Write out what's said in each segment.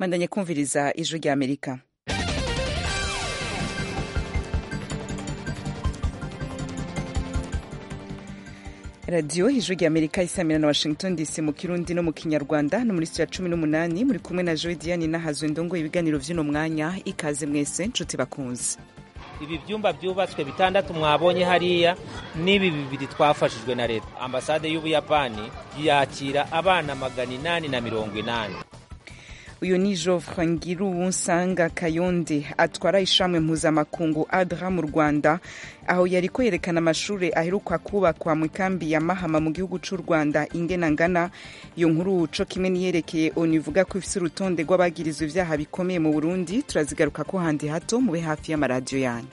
mandanye kumviriza ijwi rya amerika radiyo ijwi rya amerika isamira na washington dc mu kirundi no mu kinyarwanda no muri sitira cumi n'umunani muri kumwe na joe diane nahazwe ndongo ibiganiro vy'uno mwanya ikaze mwese nshuti bakunze ibi byumba byubatswe bitandatu mwabonye hariya n'ibi bibiri twafashijwe na leta ambasade y'ubuyapani yakira abana magana inani na mirongo inani uyu ni jovre ngiruwunsanga kayonde atwara ishamwe mpuzamakungu adra mu rwanda aho yariko yerekana amashuri aheruka kubakwa mu ikambi ya mahama mu gihugu c'u rwanda ingena ngana iyo nkuru co kimwe niyerekeye onu ivuga ko ifise urutonde rw'abagirizwa ivyaha bikomeye mu burundi turazigaruka ko handi hato mube hafi y'amaradiyo yanyu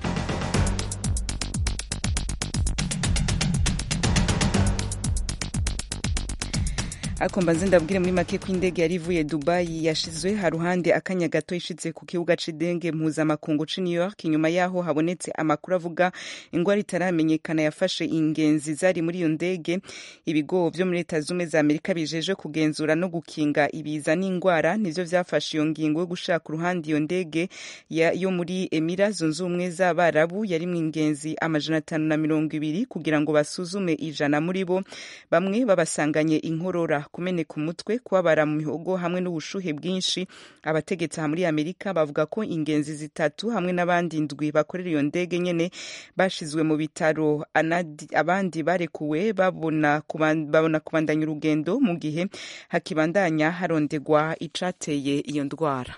ariko mbanze ndabwire muri make ko indege yari ivuye dubayi yashizwe haruhande akanya gato ishitse ku kibuga c'indege mpuzamakungu c'i new york inyuma yaho habonetse amakuru avuga ingwara itaramenyekana yafashe ingenzi zari muri iyo ndege ibigo vyo muri leta zumwe za amerika bijeje kugenzura no gukinga ibiza n'ingwara nivyo vyafashe iyo ngingo yo gushaka uruhande iyo ndege yo muri emira zunze ubumwe z'abarabu yarimwo ingenzi amajana atanu na mirongo ibiri kugira ngo basuzume ijana muri bo bamwe babasanganye inkorora kumeneka umutwe kubabara mu mihogo hamwe n'ubushuhe bwinshi abategetsi aha muri amerika bavuga ko ingenzi zitatu hamwe n'abandi ndwi bakorera iyo ndege nyene bashizwe mu bitaro abandi barekuwe babona kubandanya urugendo mu gihe hakibandanya harondegwa icateye iyo ndwara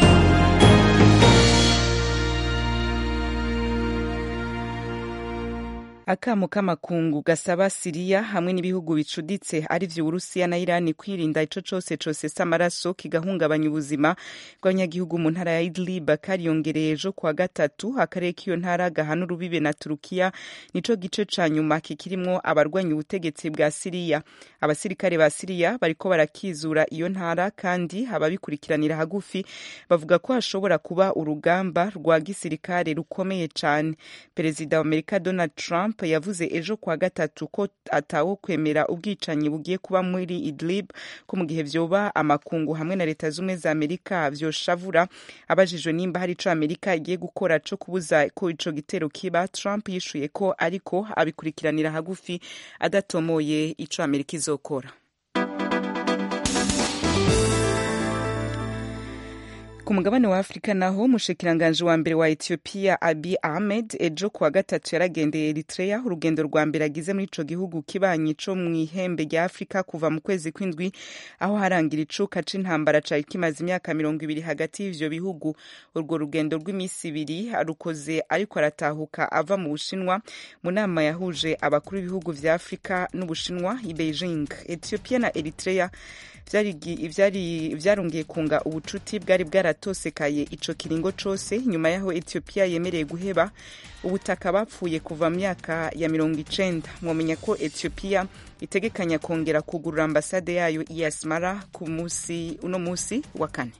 akamo k'amakungu gasaba siriya hamwe n'ibihugu bicuditse ari vyo uburusiya na irani kwirinda ico cose cosesa amaraso kigahungabanya ubuzima bw'abanyagihugu mu ntara ya idlib kariyongereye ejo kuwa gatatu akarere k'iyo ntara gahana urubibe na turukiya nico gice ca nyuma kikirimwo abarwanya ubutegetsi bwa siriya abasirikare ba siriya bariko barakizura iyo ntara kandi ababikurikiranira hagufi bavuga ko hashobora kuba urugamba rwa gisirikare rukomeye cane perezida wa amerika donald trump yavuze ejo kwa gatatu ko atawo kwemera ubwicanyi bugiye kuba muri idlib ko mu gihe vyoba amakungu hamwe na leta zumwe za amerika vyoshavura abajijwe nimba hari ico amerika igiye gukora co kubuza ko ico gitero kiba trump yishuye ko ariko abikurikiranira hagufi adatomoye ico amerika izokora ku mugabane wa afurika naho umushikiranganji wa mbere wa ethiopia abi ahmed ejo kuwa gatatu yaragendeye eritrea urugendo rwa mbere agize muri ico gihugu kibanyi co mw'ihembe rya afurika kuva mu kwezi kw'indwi aho harangira icuka c'intambara cari kimaze imyaka mirongo ibiri hagati y'ivyo bihugu urwo rugendo rw'imisi ibiri arukoze ariko aratahuka ava mu bushinwa mu nama yahuje abakuru b'ibihugu vya afurika n'ubushinwa i beijing ethiopia na eritrea vyarongeye kunga ubucuti bwari bwaratosekaye ico kiringo cose nyuma yaho ethiopia yemereye guheba ubutaka bapfuye kuva mu myaka ya mirongo icenda mwomenya ko ethiopia itegekanya kongera kugurura ambasade yayo i asmara ku musi uno musi wa kane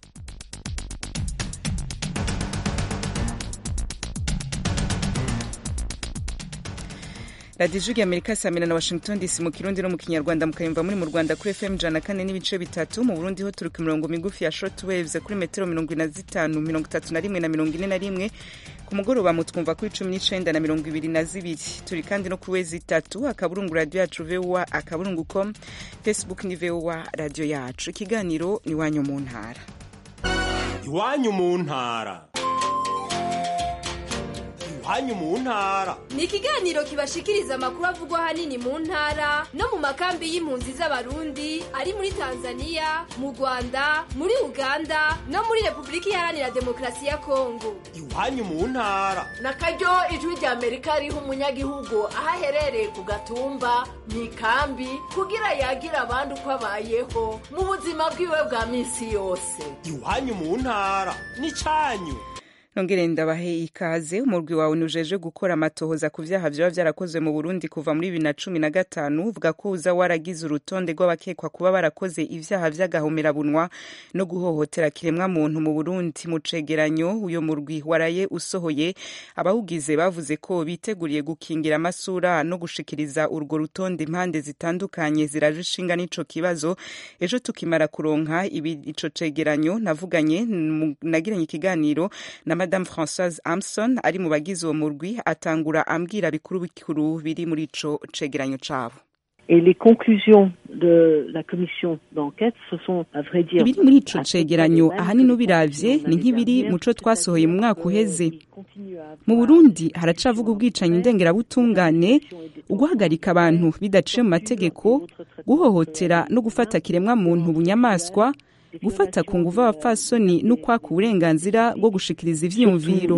radiyo ijwi amerika samira na washington dc mu kirundi no mu kinyarwanda mukayumva muri mu rwanda kuri fm ijana kane n'ibice bitatu mu burundi ho turi ku mirongo migufi ya short waves kuri metero mirongo ine na zitanu mirongo itatu na rimwe na mirongo ine na rimwe ku mugoroba mutwumva kuri cumi n'icenda na mirongo ibiri na zibiri turi kandi no kuri wezi itatu akaburungu radiyo yacu voa akaburungu com facebook ni voa radiyo yacu ikiganiro ni iwanyu mu ntara iwanyu mu ntara iwanyu mu ntara ni ikiganiro kibashikiriza amakuru avugwa ahanini mu ntara no mu makambi y'impunzi z'abarundi ari muri tanzania mu rwanda muri uganda no muri repubulika iharanira demokarasi ya kongo iwanyu mu ntara na karyo ijwi rya amerika riha umunyagihugu aho aherereye ku gatumba mu ikambi kugira yagira abandi uko abayeho mu buzima bwiwe bwa minsi yose iwanyu mu ntara ni cyanyu nongere ndabahe ikaze umurwi wawe nujeje gukora amatohoza ku vyaha vyoba vyarakozwe mu Burundi kuva muri bibiri na cumi na gatanu uvuga ko uza waragize urutonde rw'abakekwa kuba barakoze ivyaha vy'agahomerabunwa no guhohotera kiremwa muntu mu Burundi mu cegeranyo uyo murwi waraye usohoye abawugize bavuze ko biteguriye gukingira amasura no gushikiriza urwo rutonde impande zitandukanye ziraje ishinga n'ico kibazo ejo tukimara kuronka ibi ico cegeranyo navuganye nagiranye ikiganiro na madame Françoise Amson ari mu bagize uwo murwi atangura ambwira bikuru bikuru biri muri ico cegeranyo cabo Et les conclusions de la commission d'enquête, ce sont, à vrai dire, ibiri muri ico cegeranyo ahanini ubiravye ni nk'ibiri muco twasohoye mu mwaka uheze mu burundi haracavuga ubwicanyi ndengerabutungane uguhagarika abantu bidaciye mu mategeko guhohotera no gufata kiremwa muntu bunyamaswa gufata ku nguvu abapfasoni n'ukwaka uburenganzira bwo gushikiriza ivyiyumviro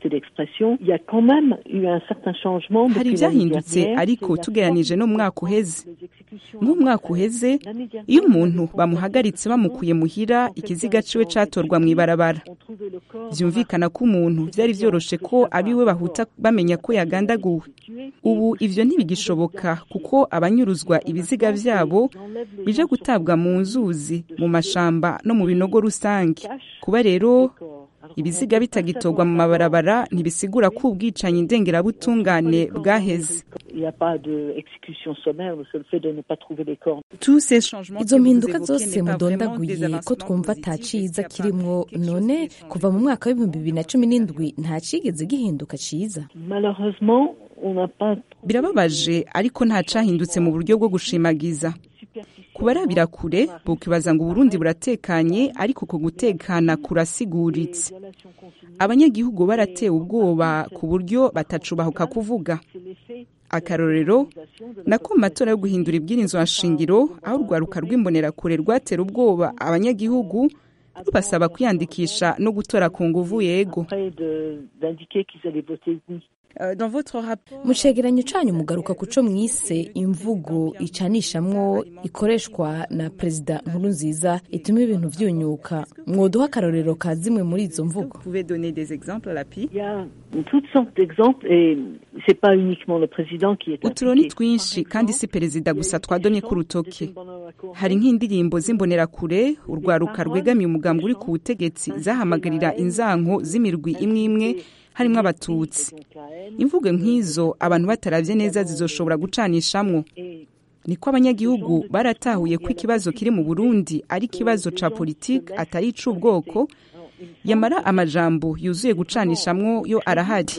hari ivyahindutse ariko tugeranije no mu mwaka uheze mu mwaka uheze iyo umuntu bamuhagaritse bamukuye muhira ikiziga ciwe catorwa mw'ibarabara vyumvikana ko umuntu vyari vyoroshe ko abiwe bahuta bamenya ko yagandaguwe ubu ivyo ntibigishoboka kuko abanyuruzwa ibiziga vyabo bije gutabwa mu nzuzi mu mashamba no mu binogo rusange kuba rero ibiziga bitagitorwa mu mabarabara ntibisigura ko ubwicanyi ndengerabutungane bwaheze izo mpinduka zose mudondaguye ko twumva ata ciza kirimwo none kuva mu mwaka w'ibihumbi bibiri na cumi n'indwi nta cigeze gihinduka ciza birababaje ariko nta cahindutse mu buryo bwo gushimagiza kubarabira kure bukibaza ngo uburundi buratekanye ariko uko gutekana kurasiguritse abanyagihugu baratewe ubwoba ku buryo batacubahuka kuvuga akarorero nako mu matora yo guhindura ibwirizwa nshingiro aho urwaruka rw'imbonerakure rwatera ubwoba abanyagihugu rubasaba kwiyandikisha no gutora ku nguvu yego mu cegeranyo canyu mugaruka kuco mwise imvugo icanishamwo ikoreshwa na perezida nkuru nziza ituma ibintu vyunyuka mwoduha akarorero ka zimwe muri izo mvugo uturo ni twinshi kandi si perezida gusa twadomye ku rutoke hari nk'indirimbo z'imbonerakure urwaruka rwegamiye umugambi uri ku butegetsi zahamagarira inzanko z'imirwi imwe imwe harimo abatutsi imvugo nk'izo abantu bataravye neza zizoshobora gucanishamwo niko abanyagihugu baratahuye ko ikibazo kiri mu burundi ari ikibazo ca politike atari ic'ubwoko yamara amajambo yuzuye gucanishamwo yo arahari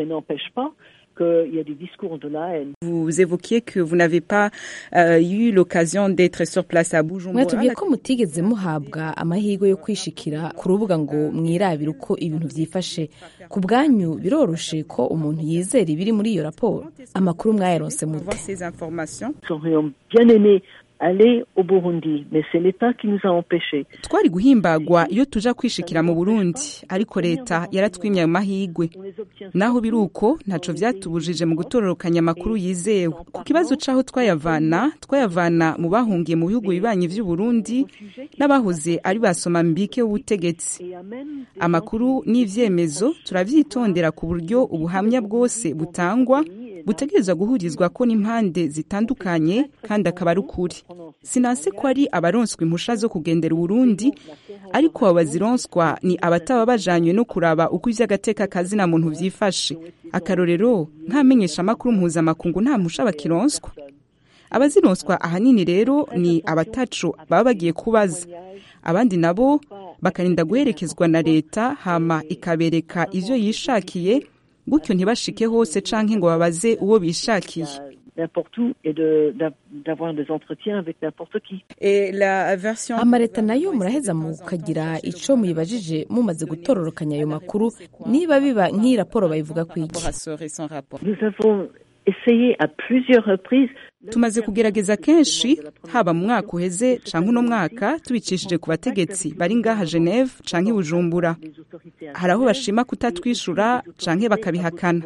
qu'il y a des discours de la haine. Vous évoquiez que vous n'avez pas euh, eu l'occasion d'être sur place à Bujumbura. mwatubwiye ko mutigeze muhabwa amahirwe yo kwishikira ku rubuga ngo mwirabire uko ibintu vyifashe ku bwanyu biroroshe ko umuntu yizera ibiri muri iyo raporo amakuru mwayaronse mute ces informations Nous aurions bien aimé aller au Burundi, mais c'est l'État qui nous a empêchés. twari guhimbagwa iyo tuja kwishikira mu burundi ariko leta yaratwimye ayo mahigwe naho biri uko ntaco vyatubujije mu gutororokanya amakuru yizewe ku kibazo c'aho twayavana twayavana mu bahungiye mu bihugu bibanyi vy'uburundi n'abahoze ari basoma mbike w'ubutegetsi amakuru n'ivyemezo turavyitondera ku buryo ubuhamya bwose butangwa butegerezwa guhurizwa ko n'impande zitandukanye kandi akaba ari ukuri sinase ko ari abaronswa impusha zo kugendera uburundi ariko abo bazironswa ni abataba bajanywe no kuraba uko ivy'agateka kazina muntu vyifashe akarorero nk'amenyesha amakuru mpuzamakungu nta mpusha bakironswa abazironswa ahanini rero ni abataco baba bagiye kubaza abandi nabo bakarinda guherekezwa na leta hama ikabereka ivyo yishakiye gutyo ntibashike hose canke ngo babaze uwo bishakiye n'importe où et de- d'a- d'avoir des entretiens avec n'importe qui. Et la version amareta nayo muraheza mukagira ico muyibajije mumaze gutororokanya ayo makuru niba biba nk'iyi raporo bayivuga par kwiki rapport à ce récent rapport Nous avons essayé à plusieurs reprises tumaze kugerageza kenshi haba mu mwaka uheze canke uno mwaka tubicishije ku bategetsi bari ngaha geneve canke i bujumbura hari aho bashima kutatwishura canke bakabihakana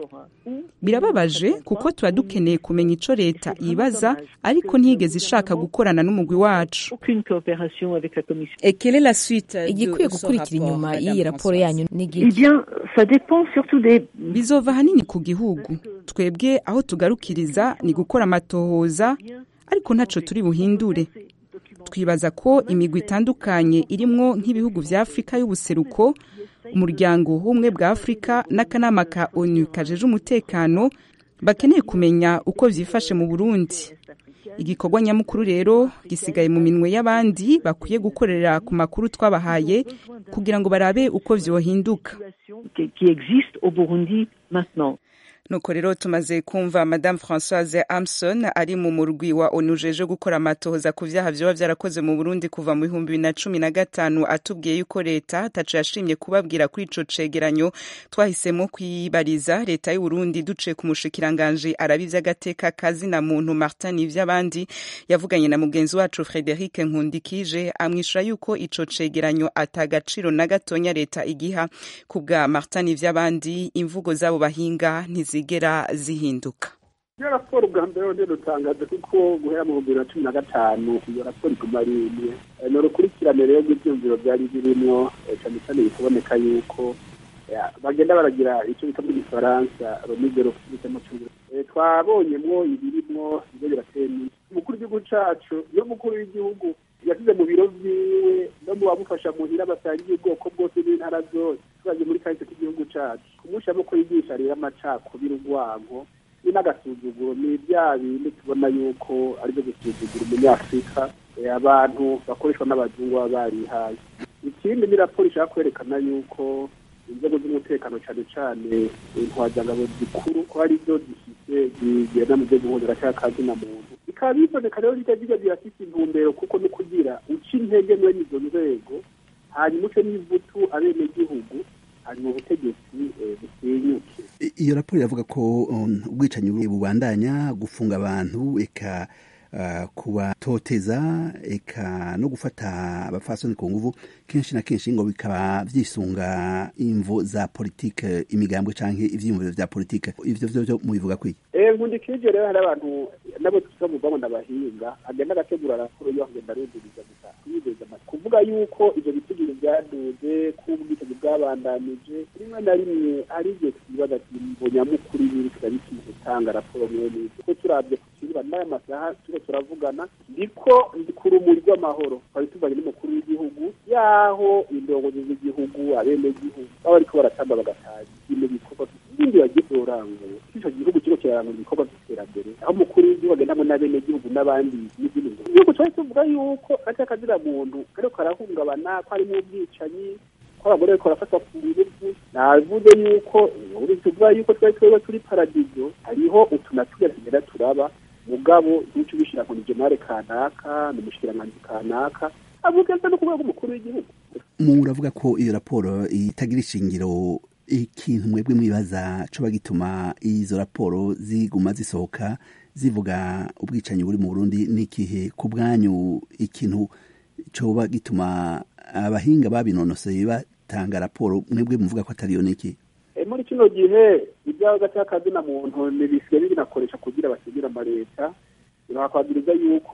birababaje kuko tuba dukeneye kumenya ico leta yibaza ariko ntigeze ishaka gukorana n'umugwi wacu Aucune coopération avec la Commission. Et quelle est la suite igikwiye gukurikira inyuma y'iyi raporo yanyu ni Eh igiki bien, ça dépend surtout des bizova ahanini ku gihugu twebwe aho tugarukiriza ni gukora amatohoza ariko ntaco turi buhindure twibaza ko imigwi itandukanye irimwo nk'ibihugu vya afurika y'ubuseruko umuryango w'ubumwe bwa afurika n'akanama ka onu kajeje umutekano bakeneye kumenya uko vyifashe mu burundi igikorwa nyamukuru rero gisigaye mu minwe y'abandi bakwiye gukorera ku makuru twabahaye kugira ngo barabe uko vyohinduka qui, qui existent au Burundi maintenant. nuko rero tumaze kumva madame françoise amson ari mu murwi wa onu jeje gukora amatohoza ku vyaha vyoba vyarakoze mu burundi kuva mu bihumbi bibiri na cumi na gatanu atubwiye yuko leta ataco yashimye kubabwira kuri ico cegeranyo twahisemo kwibariza leta y'uburundi duciye ku mushikiranganji arabi vy'agateka kazina muntu martin ivy'abandi yavuganye na mugenzi wacu frederic nkundikije amwishura yuko ico cegeranyo atagaciro na gatonya leta igiha ku bwa martin ivy'abandi imvugo z'abo bahinga ntizigera zihinduka iyo raporo ubwa mbere rero rutangaje kuko guhera mu bihumbi bibiri na cumi na gatanu iyo raporo iguma ari imwe Eh, ni urukurikirane rero rw'ibyumviro byari birimwo eh, cyane cyane bikaboneka yuko eh, bagenda baragira icyo bita mu gifaransa romigero cyangwa cyongereza twabonyemwo ibirimwo ibyo birateye n'iki umukuru w'igihugu cacu iyo umukuru w'igihugu yasize mu biro vyiwe no mu bamufasha muhira basangiye ubwoko bwose n'intara zose tubaje muri kahise k'igihugu cacu kumushamo ko yigisha rero amacakubiri urwango ni n'agasuzuguro ni bya bindi tubona yuko aribyo gusuzugura umunyafurika eh, abantu bakoreshwa n'abazungu baba barihaye ikindi ni raporo ishaka kwerekana yuko inzego z'umutekano cyane cyane intwazangabo zikuru ko ari zo zifite zigenda mu byo guhozera cyangwa kazina muntu bikaba biboneka rero bijya bijya birafite intumbero kuko no kugira uca intege mwene izo nzego hanyuma uce n'ivutu abenegihugu hanyuma ubutegetsi eh, busenyuke I- iyo raporo iravuga ko um, ubwicanyi bu- bubandanya gufunga abantu eka uh, kubatoteza eka no gufata abafasoni ku nguvu kenshi na kenshi ngo bikaba vyisunga imvo za politike imigambwe canke ivyiyumviro vya politike ivyo vyo vyo mubivuga kwiki Eh, nkundikije rero hari abantu nabo tuza muvamo n'abahinga agenda agategura raporo yo agenda arundiriza gusa kwizeza amatwi kuvuga yuko ivyo bitigiri byaduze ko ubwicanyi bwabandanije rimwe na rimwe ari igihe twibaza ati ngo nyamukuru ibiri turabikwiye gutanga raporo mwene izo kuko turabye ku kibuga n'aya masaha turiko turavugana ndiko ndi ku rumuri rw'amahoro twari tuvanye n'umukuru w'igihugu yaho indongozi z'igihugu abenegihugu baba bariko baratamba bagataza ibintu bikorwa ibindi bagiye kurangura ico gihugu kiriko kirarangura ibikorwa vy'iterambere aho umukuru w'igihugu agendamwo n'abenegihugu n'abandi n'izindi ngo igihugu twari tuvuga yuko ati akazira muntu kariko karahungabana ko harimo ubwicanyi ko abagore bariko barafatwa ku nguvu navuze yuko uri tuvuga yuko twari twebwe turi paradizo hariho utu na turiya tugenda turaba mugabo ntuco ubishira ngo ni jenare kanaka ni umushikiranganji kanaka avuga no ku rwego umukuru w'igihugu muravuga ko iyo raporo itagira ishingiro ikintu mwebwe mwibaza coba gituma izo raporo ziguma zisohoka zivuga ubwicanyi buri mu burundi n'ikihe ku bwanyu ikintu coba gituma abahinga babinonoseye batanga raporo mwebwe muvuga ko atariyo n'iki Eh, muri kino gihe ibyaho gatakazina muntu ntibisigaye binakoresha kugira basigire amaleta bakakwagiriza yuko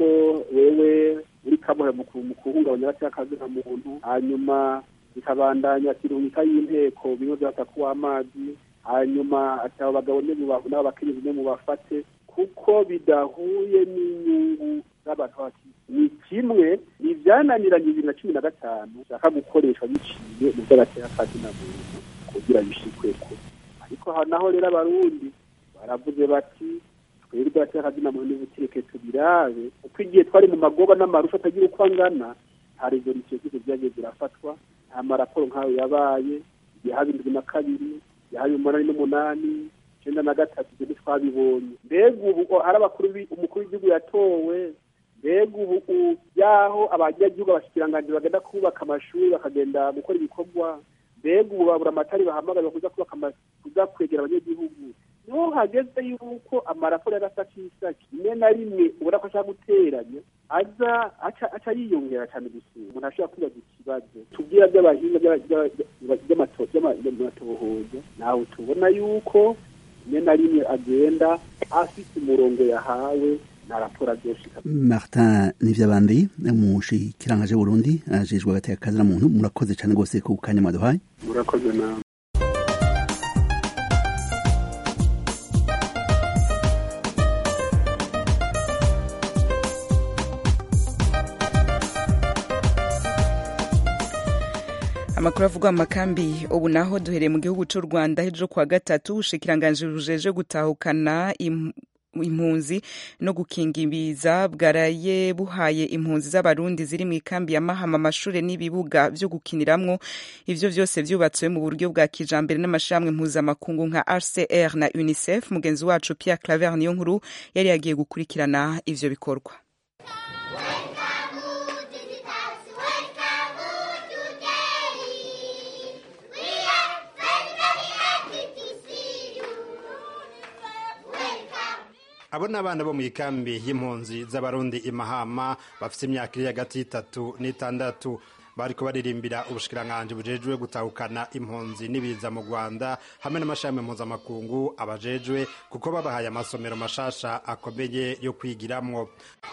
wewe uri kamuhe mu ku- mu kuhungabanya gatakazina muntu hanyuma bikabandanya kirungika y'inteko bimwe byatakuwa amazi hanyuma ati abo bagabo ne muba- n'abo bakenyezi ne mubafate kuko bidahuye n'inyungu z'abantu baki ni kimwe ni ibyananiranye bibiri na cumi na gatanu bishaka gukoreshwa biciye mu by'agaterakazina muntu kugira bishikweko ariko aha naho rero abarundi baravuze bati twebwe aterakazina muntu nibutireke tubirabe uko igihe twari mu magoba n'amarusha atagira uko angana nta rezolisiyo zose zagiye zirafatwa nta maraporo nk'ayo yabaye igihe haba indwi na kabiri yaba umunani n'umunani icyenda na gatatu ibyo ntitwabibonye mbega ubu ari abakuru bi- umukuru w'igihugu yatowe mbega ubu u- yaho abanyagihugu abashikiranganji bagenda kubaka amashuri bakagenda gukora ibikorwa mbega ubu babura amatari bahamagaza kuza kubaka ama- kuza kwegera abanyagihugu niho hageze yuko amaraporo y'agasakisaki rimwe na rimwe ubona ko ashaka guteranya aza aca aca yiyongera cyane gusura umuntu ashobora kwibaza ikibazo tubwira by'abahinga by'aba- by'aba- by'amato- by'ama- by'amatohoza nawe tubona yuko rimwe na rimwe agenda afite umurongo yahawe na raporo azoshika martin nivyabandi umushikirangaje burundi ajejwe agateka kazi na muntu murakoze cane rwose ku kanya mwaduhaye murakoze nawe amakuru avugwa mu makambi ubu naho duhereye mu gihugu cy'u rwanda hejuru kuwa gatatu ubushikiranganji bujeje gutahukana im impunzi no gukinga ibiza bwaraye buhaye impunzi z'abarundi ziri mu ikambi ya mahama amashure n'ibibuga vyo gukiniramwo ivyo vyose vyubatswe mu buryo bwa kijambere n'amashirahamwe mpuzamakungu nka rcr na unicef mugenzi wacu pierre claver niyo nkuru yari yagiye gukurikirana ivyo bikorwa abo ni abana bo mu ikambi y'impunzi z'abarundi imahama bafite imyaka iri hagati y'itatu n'itandatu bariko baririmbira ubushikiranganji bujejwe gutahukana impunzi n'ibiza mu rwanda hamwe n'amashami mpuzamakungu abajejwe kuko babahaye amasomero mashasha akomeye yo kwigiramwo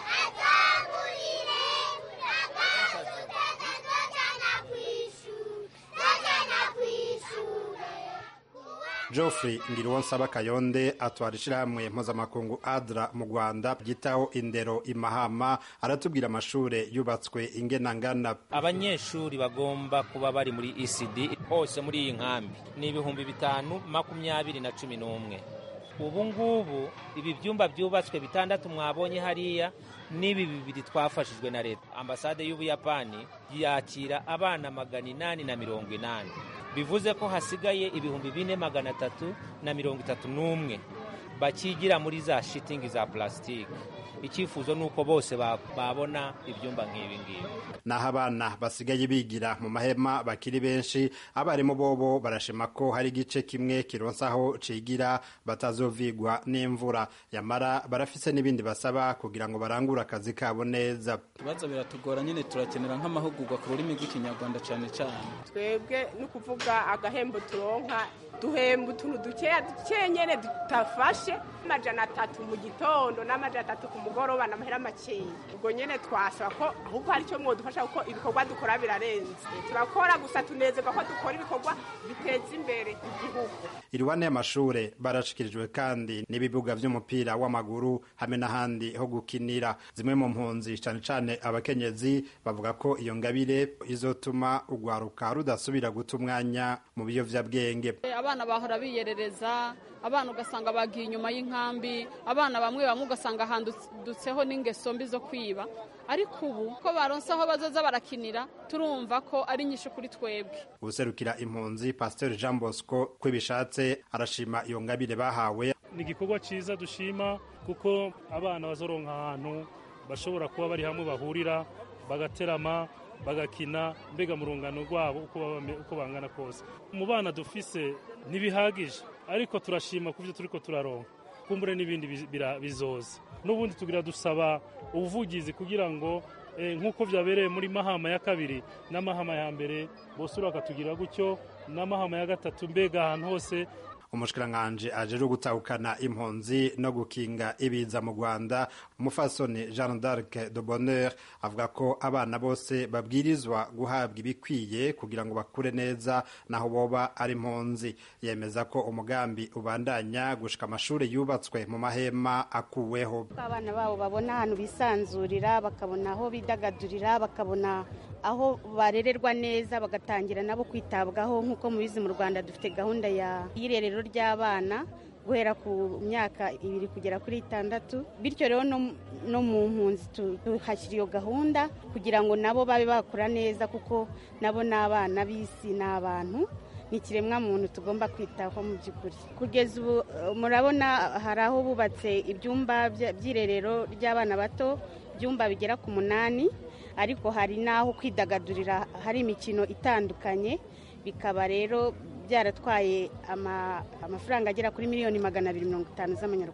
geoffrey ngiriwonsaba kayonde atwara ishyirahamwe mpuzamakungu adra mu rwanda ryitaho indero imahama aratubwira amashure yubatswe ingenangana abanyeshuri bagomba kuba bari muri ecd hose muri iyi nkambi ni ibihumbi bitanu makumyabiri na cumi n'umwe ubu ngubu ibi byumba byubatswe bitandatu mwabonye hariya n'ibi bibiri twafashijwe na leta ambasade y'ubuyapani yakira abana magana inani na mirongo inani bivuze ko hasigaye ibihumbi bine magana atatu na mirongo itatu n'umwe bakigira muri za shitingi za plasitike icyifuzo ni uko bose babona ibyumba nk'ibi ngibi naho abana basigaye bigira mu mahema bakiri benshi abarimu bobo barashima ko hari igice kimwe kironsaho cigira batazovigwa n'imvura yamara barafise n'ibindi basaba kugira ngo barangure akazi kabo neza ibibazo biratugora nyine turakenera nk'amahugurwa ku rurimi rw'ikinyarwanda cyane cyane twebwe ni ukuvuga agahembo turonka duhemba utuntu dukeya dukeya nyene tutafashe amajana atatu mu gitondo n'amajana atatu ku mugoroba n'amahera makeya ubwo nyene twasaba ko ahubwo hari icyo mwodufasha kuko ibikorwa dukora birarenze turakora gusa tunezerwa ko dukora ibikorwa biteza imbere igihugu iruhande y'amashure barashikirijwe kandi n'ibibuga vy'umupira w'amaguru hamwe n'ahandi ho gukinira zimwe mu mpunzi cane cane abakenyezi bavuga ko iyo ngabire izotuma urwaruka rudasubira guta umwanya mu biyovyabwenge abana bahora biyerereza abana ugasanga bagiye inyuma y'inkambi abana bamwe bamwe ugasanga handutseho n'ingeso mbi zo kwiba ariko ubu ko baronse aho bazoza barakinira turumva ko ari nyinshi kuri twebwe userukira impunzi pasiteri jean bosco ko bishatse arashima iyo ngabire bahawe ni igikorwa cyiza dushima kuko abana bazoronka ahantu bashobora kuba bari hamwe bahurira bagaterama bagakina mbega mu rungano rwabo uko bangana kose mu bana dufise ntibihagije ariko turashima ku byo turi ko turaronka kumbure n'ibindi bizoza n'ubundi tugira dusaba ubuvugizi kugira ngo nk'uko byabereye muri mahama ya kabiri n'amahama ya mbere bose bakatugira gutyo n'amahama ya gatatu mbega ahantu hose umushikiranganji ajejwe gutahukana impunzi no gukinga ibiza mu rwanda umufasoni jean d'arc de bonheur avuga ko abana bose babwirizwa guhabwa ibikwiye kugira ngo bakure neza naho boba ari impunzi yemeza ko umugambi ubandanya gushika amashuri yubatswe mu mahema akuweho abana babo babona ahantu bisanzurira bakabona aho bidagadurira bakabona aho barererwa neza bagatangira nabo kwitabwaho nk'uko mubizi mu rwanda dufite gahunda y'irerero ry'abana guhera ku myaka ibiri kugera kuri itandatu bityo rero no mu mpunzi tuhashyira iyo gahunda kugira ngo nabo babe bakura neza kuko nabo ni abana b'isi ni abantu ni ikiremwa muntu tugomba kwitaho mu by'ukuri kugeza ubu murabona hari aho bubatse ibyumba by'irerero ry'abana bato ibyumba bigera ku munani ariko hari n'aho kwidagadurira hari imikino itandukanye bikaba rero byaratwaye amafaranga agera kuri miliyoni magana abiri mirongo itanu z'amanyarwanda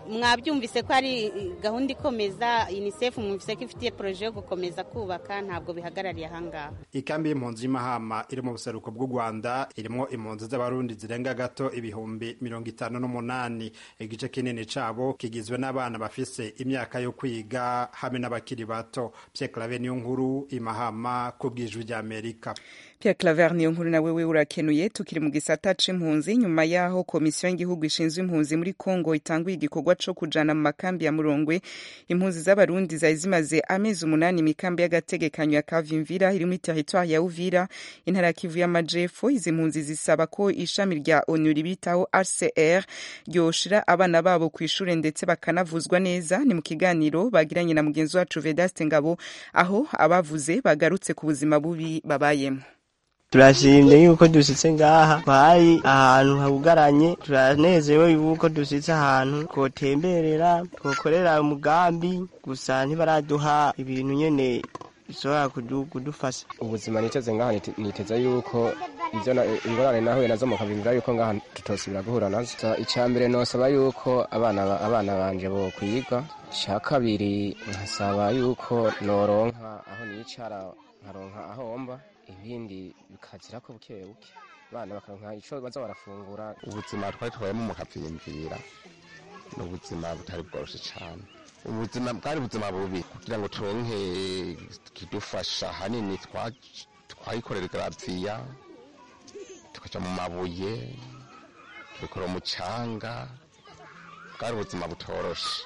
mwabyumvise ko ari gahunda ikomeza unicef mwumvise ko ifitiye poroje yo gukomeza kubaka ntabwo bihagarariye ahangaha ikambi y'impunzi y'imahama iri mu buseruko bw'u rwanda irimo impunzi z'abarundi zirenga gato ibihumbi mirongo itanu n'umunani igice kinini cabo kigizwe n'abana bafise imyaka yo kwiga hamwe n'abakiri bato pierre clave niyo nkuru imahama ku bw'ijwi ry'amerika Pierre Claver niyo nkuru nawe we urakenuye tukiri mu gisata c'impunzi nyuma yaho komisiyo y'igihugu ishinzwe impunzi muri Kongo itanguye igikorwa co kujana mu makambi ya Murongwe impunzi z'abarundi zari zimaze amezi umunani imikambi y'agategekanyo ya Kavimvira iri muri territoire ya Uvira intara ya Kivu y'Amajepfo izi mpunzi zisaba ko ishami rya ONU ribitaho RCR ryoshira abana babo ku ishure ndetse bakanavuzwa neza ni mu kiganiro bagiranye na mugenzi wacu Vedaste Ngabo aho abavuze bagarutse ku buzima bubi babayemo turashimye yuko dusitse ngaha twari ahantu habugaranye turanezewe yuko dusitse ahantu twotemberera twokorera umugambi gusa ntibaraduha ibintu nyene bishobora kudufasha ubuzima niteze ngaha niteze yuko ivyo ingorane nahuye nazo mu kavimvira yuko ngaha tutosubira guhura nazo icya mbere nosaba yuko abana abana banje bo kwiga icya kabiri nkasaba yuko noronka aho nicara nkaronka aho mba ibindi bikazira ko buke buke abana bakaronka ico baza barafungura ubuzima twari tubayemo mu kavimvira ni ubuzima butari bworoshe cyane ubuzima bwari ubuzima bubi kugira ngo turonke kidufasha hanini twayikorera garaviya tukaja mu mabuye tubikora umucanga bwari ubuzima butoroshe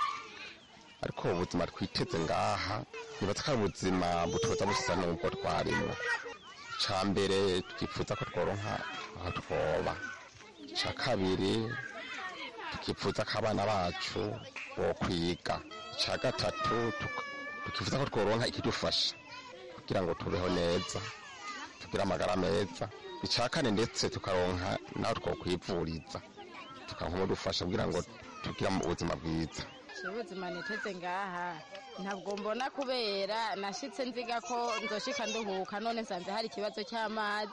ariko ubuzima twiteze ngaha nibaza ko ari ubuzima butoza busa n'ubwo twarimo icya mbere tukifuza ko tworonka aho twoba icya kabiri tukifuza ko abana bacu bo kwiga icya gatatu tukifuza ko tworonka ikidufasha kugira ngo tubeho neza tugire amagara meza icya kane ndetse tukaronka naho twokwivuriza tukaronka umudufasha kugira ngo tugire ubuzima bwiza ubuzima niteze ngaha ntabwo mbona kubera nashyitse nziga ko nzoshika nduhuka none nsanze hari ikibazo cy'amazi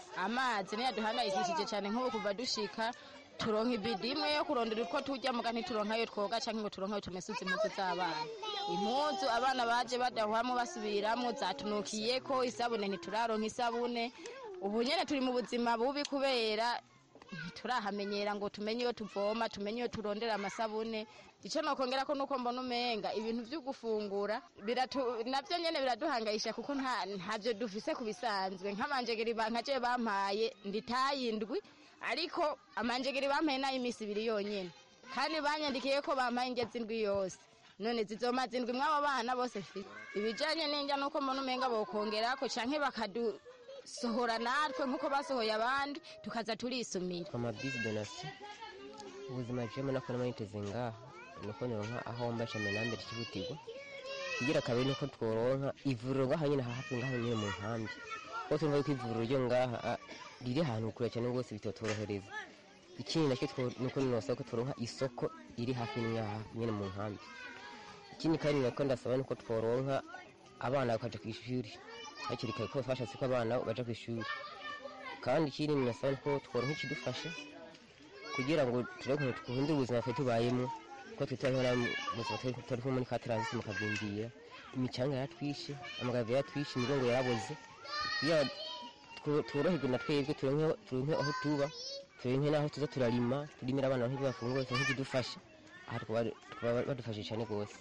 amazi niyo duhangayikishije cyane nk'ubu kuva dushika turonka ibidi imwe yo kurondera utwo tujya muga ntituronka ayo twoga cyangwa ngo turonka ayo tumesuza impuzu z'abana impuzu abana baje badahwamo basubiramo zatunukiye ko isabune ntituraronka isabune ubu nyine turi mu buzima bubi kubera ntiturahamenyera ngo tumenye iyo tuvoma tumenye iyo turondera amasabune icyo nokongera ko nuko mbona umenga ibintu byo gufungura nabyo nyine biraduhangayisha kuko ntabyo dufise ku bisanzwe nk'amanjegeri nkaje bampaye nditayindwi ariko amanjegeri bampaye n'ay'iminsi ibiri yonyine kandi banyandikiye ko bampaye ingezi indwi yose none zizomaze indwi mw'abo bana bose mfite ibijyanye n'injya nuko mbona umenga bokongera ko canke bakadu sohora natwe nk'uko basohoye abandi tukaza turisumira amabisi donasiyo ubuzima jemo nako namaniteze ngaha nuko nironka aho mba shame nambere kibutirwa kugira kabiri nuko tworonka ivuriro ngaha nyine hafi ngaha nyine mu nkambi ko tumva yuko ivuriro ryo ngaha riri ahantu kure cyane rwose bitotworohereza ikindi nacyo nuko ninosaba ko tworonka isoko iri hafi ngaha nyine mu nkambi ikindi kandi nako ndasaba nuko tworonka abana bakaja ku ishuri hakiri kare ko bashatse ko abana baja ku ishuri kandi ikindi nasaba ko tworonka ikidufasha kugira ngo turebe ukuntu twahindura ubuzima twe tubayemo ko tutari turi muri ka taransisi mu kavimbira imicanga yaratwishe amagave yaratwishe imigongo yaraboze kugira tworoherwe na twebwe turonke aho tuba turonke n'aho tuza turarima turimira abana nk'ibyo bafungura turonke ikidufasha aha tukaba badufashije cyane rwose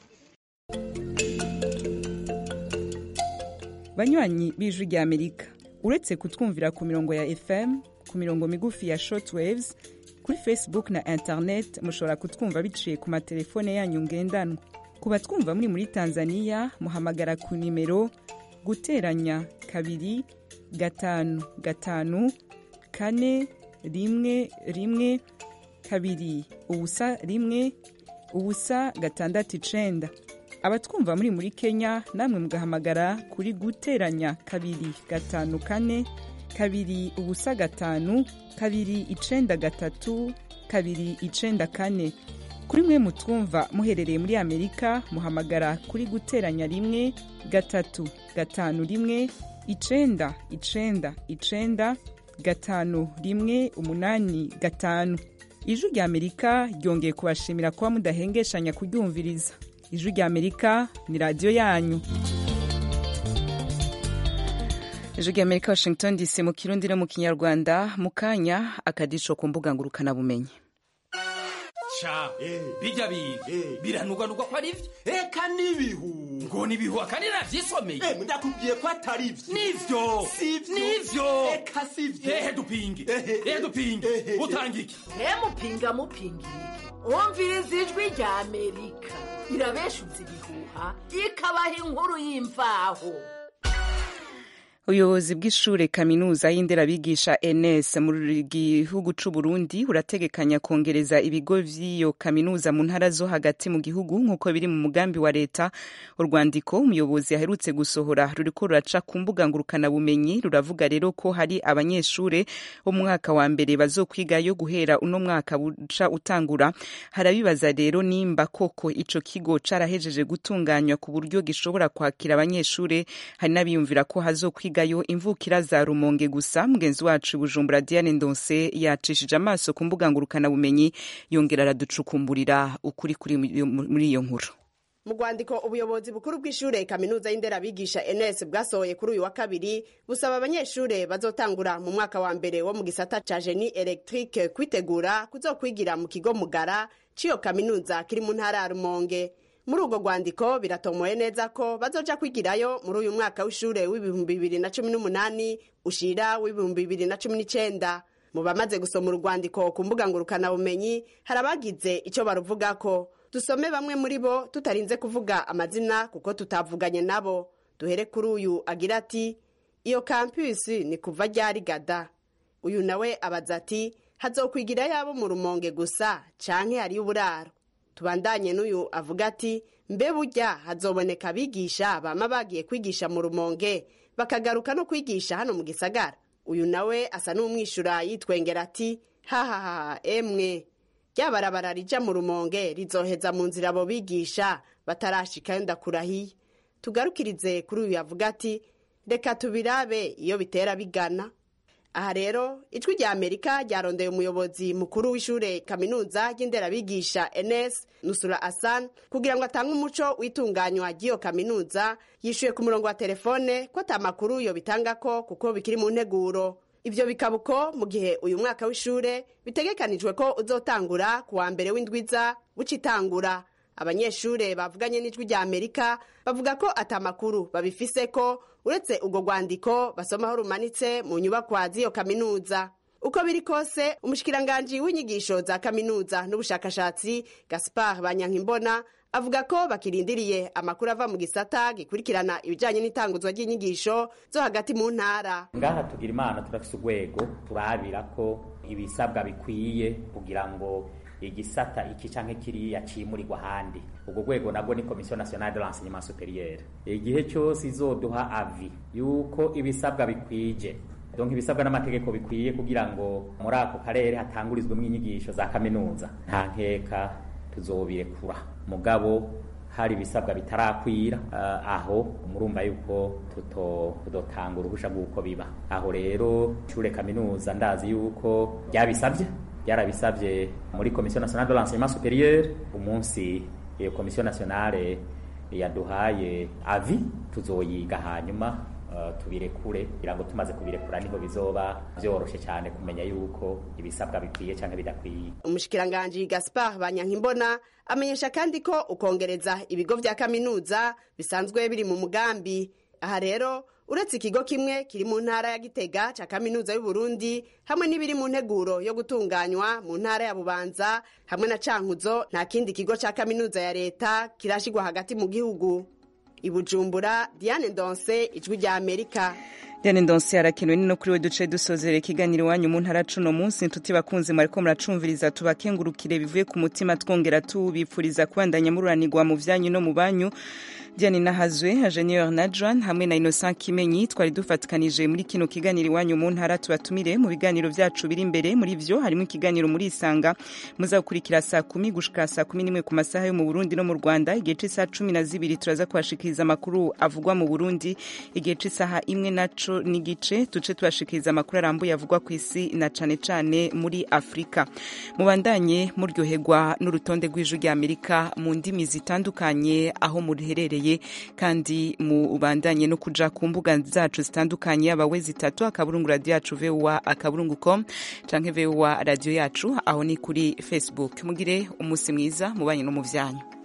banywanyi b'ijwi rya amerika uretse kutwumvira ku mirongo ya fm ku mirongo migufi ya shortwaves kuri facebook na internet mushobora kutwumva biciye ku matelefone yanyu ngendanwa ku batwumva muri muri tanzania muhamagara ku nimero guteranya kabiri gatanu gatanu kane rimwe rimwe kabiri ubusa rimwe ubusa gatandatu icenda abatwumva muri muri kenya namwe mugahamagara kuri guteranya kabiri gatanu kane kabiri ubusa gatanu kabiri icenda gatatu kabiri icenda kane kuri mwe mutwumva muherereye muri amerika muhamagara kuri guteranya rimwe gatatu gatanu rimwe icenda icenda icenda gatanu rimwe umunani gatanu ijwi rya amerika ryongeye kubashimira kuba mudahengeshanya kuryumviriza ijwi rya amerika ni radiyo yanyu ijwi rya amerika washington dc mu kirundi no mu kinyarwanda mu kanya akadisho ku mbuga ngurukanabumenyi ca bijya biga biranugwanugwa ko ari byo eka n'ibihu ngo ni ibihu akandi navyisomeye Eh, ndakubwiye ko atari byo nivyo Sivyo. nivyo eka sivyo ehe dupinge ehe dupinge utanga iki mupinga mupingirike wumviriza ijwi rya amerika irabeshuza ibihuha ikabaha inkuru y'imvaho ubuyobozi bw'ishure kaminuza y'inderabigisha ns mu gihugu c'u burundi burategekanya kongereza ibigo vy'iyo kaminuza mu ntara zo hagati mu gihugu nk'uko biri mu mugambi wa leta urwandiko umuyobozi aherutse gusohora ruriko ruraca ku mbuga ngurukanabumenyi ruravuga rero ko hari abanyeshure bo mu mwaka wa mbere bazokwigayo guhera uno mwaka buca utangura harabibaza rero nimba koko ico kigo carahejeje gutunganywa ku buryo gishobora kwakira abanyeshure hari n'abiyumvira ko hazokwigayo imvukira za rumonge gusa mugenzi wacu bujumbura diane ndonse yacishije amaso ku mbuga ngurukanabumenyi yongera araducukumburira ukuri kuri muri iyo nkuru mu rwandiko ubuyobozi bukuru bw'ishure kaminuza y'inderabigisha ns bwasohoye kuri uyu wa kabiri busaba abanyeshure bazotangura mu mwaka wa mbere wo mu gisata ca geni electrique kwitegura kuzokwigira mu kigo mugara c'iyo kaminuza kiri mu ntara ya rumonge muri urwo rwandiko biratomoye neza ko bazoja kwigirayo muri uyu mwaka w'ishure w'ibihumbi bibiri na cumi n'umunani ushira w'ibihumbi bibiri na cumi n'icenda mu bamaze gusoma urwandiko ku mbuga ngurukanabumenyi hari abagize ico baruvugako dusome bamwe muri bo tutarinze kuvuga amazina kuko tutavuganye nabo duhere kuri uyu agira ati iyo kampusi ni kuva ryari gada uyu nawe abaza ati hazokwigira yabo mu rumonge gusa canke hariyo uburaro tubandanye n'uyu avuga ati mbe burya hazoboneka abigisha bama bagiye kwigisha mu rumonge bakagaruka no kwigisha hano mu gisagara uyu nawe asa n'umwishura yitwengera ati hahaha emwe rya barabara rija mu rumonge rizoheza mu nzira abo bigisha batarashikayo ndakurahiye tugarukirize kuri uyu yavuga ati reka tubirabe iyo bitera bigana aha rero ijwi rya amerika ryarondeye umuyobozi mukuru w'ishure kaminuza ry'inderabigisha ns nusura asan kugira ngo atange umuco w'itunganywa ry'iyo kaminuza yishuye ku murongo wa telefone ko ata makuru yo bitangako kuko bikiri mu nteguro ivyo bikaba uko mu gihe uyu mwaka w'ishure bitegekanijwe ko uzotangura ku wa mbere w'indwiza bucitangura abanyeshure bavuganye n'ijwi rya amerika bavuga ko ata makuru babifise ko uretse urwo rwandiko basomaho rumanitse mu nyubakwa z'iyo kaminuza uko biri kose umushikiranganji w'inyigisho za kaminuza n'ubushakashatsi gaspar banyankimbona avuga ko bakirindiriye amakuru ava mu gisata gikurikirana ibijyanye n'itanguzwa ry'inyigisho zo hagati mu ntara ngaha tugira imana turafise urwego turabira ko ibisabwa bikwiye kugira ngo igisata iki canke kiriya cimurirwa ahandi ubwo rwego nabwo ni komisiyo nationale de l'enseignement supérieur igihe cyose izoduha avi yuko ibisabwa bikwije donc ibisabwa n'amategeko bikwiye kugira ngo muri ako karere hatangurizwemo inyigisho za kaminuza nta nkeka tuzobirekura mugabo hari ibisabwa bitarakwira uh, aho murumva yuko tutotanga uruhusha rw'uko biba aho rero ishure kaminuza ndazi yuko ryabisabye byarabisabye muri komisiyo nationale de l'enseignement supérieur umunsi iyo komisiyo nationale yaduhaye avi tuzoyiga hanyuma uh, tubirekure kugira ngo tumaze kubirekura niho bizoba vyoroshe cyane kumenya yuko ibisabwa bikwiye cyangwa bidakwiye umushikiranganji gaspar banyankimbona amenyesha kandi ko ukongereza ibigo vya kaminuza bisanzwe biri mu mugambi aha rero uretse ikigo kimwe kiri mu ntara ya gitega ca kaminuza y'uburundi hamwe n'ibiri mu nteguro yo gutunganywa mu ntara ya bubanza hamwe na cankuzo nta kindi kigo ca kaminuza ya leta kirashigwa hagati mu gihugu ibujumbura diane ndonse ijwi rya amerika diane ndonse arakenewe ni no kuri we duce dusozera ikiganiro iwanyu mu ntara cuno munsi inshuti bakunzi mwariko muracumviriza tubakengurukire bivuye ku mutima twongera tubipfuriza kubandanya mururanirwa mu vyanyu no mu banyu diane nahazwe ingenieur na john hamwe na innocent kimenyi twari dufatikanije muri kino kiganiro iwanyu mu ntara tubatumire mu biganiro byacu biri imbere muri vyo harimo ikiganiro muri isanga muzakurikira saa kumi gushika saa kumi n'imwe ku masaha yo mu burundi no mu rwanda igihe c'isaha cumi na zibiri turaza kubashikiriza amakuru avugwa mu burundi igihe c'isaha imwe naco n'igice tuce tubashikiriza amakuru arambuye avugwa ku isi na cane cane muri afurika mubandanye muryoherwa n'urutonde rw'ijwi rya amerika mu ndimi zitandukanye aho muherereye kandi mubandanye no kuja ku mbuga zacu zitandukanye yaba we zitatu akaburungu radio yacu voa akaburungu com canke voa radio yacu aho ni kuri facebook mugire umunsi mwiza mubanye no mu vyanyu